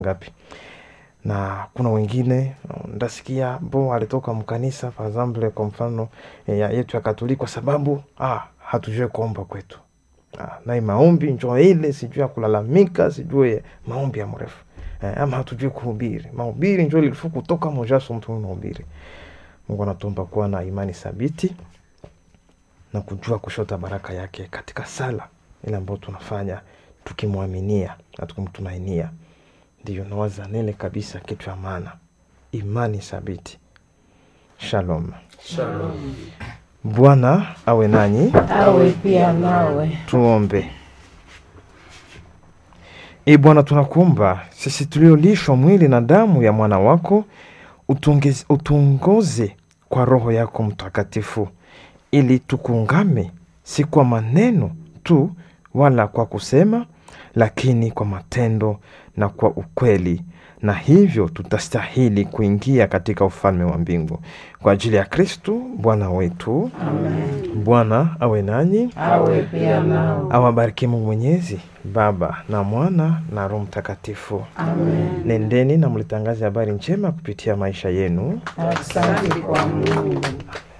ngapi na kuna wengine ndasikia bo alitoka mkanisa par exemple kwa mfano eh, ya yetu ya katoliki kwa sababu ah, hatujue kuomba kwetu ah, nai maombi njo ile sijue ya kulalamika sijue maombi ya mrefu eh, ama hatujue kuhubiri mahubiri njo ilifu kutoka mojaso mtu mahubiri mungu anatuomba kuwa na imani thabiti na kujua kushota baraka yake katika sala ile ambayo tunafanya tukimwaminia na tukimtumainia ndiyo nawaza nene kabisa kitu ya maana imani thabiti shalom Shalom. bwana awe nanyi Awe pia nawe. tuombe e bwana tunakuomba sisi tuliolishwa mwili na damu ya mwana wako utungez- utuongoze kwa roho yako mtakatifu ili tukungame si kwa maneno tu wala kwa kusema lakini kwa matendo na kwa ukweli na hivyo tutastahili kuingia katika ufalme wa mbingu kwa ajili ya kristu bwana wetu Amen. bwana awe nanyi Awe pia nawe. awabariki mungu mwenyezi baba na mwana na roho mtakatifu Amen. nendeni na mlitangaze habari njema kupitia maisha yenu Asante kwa Mungu.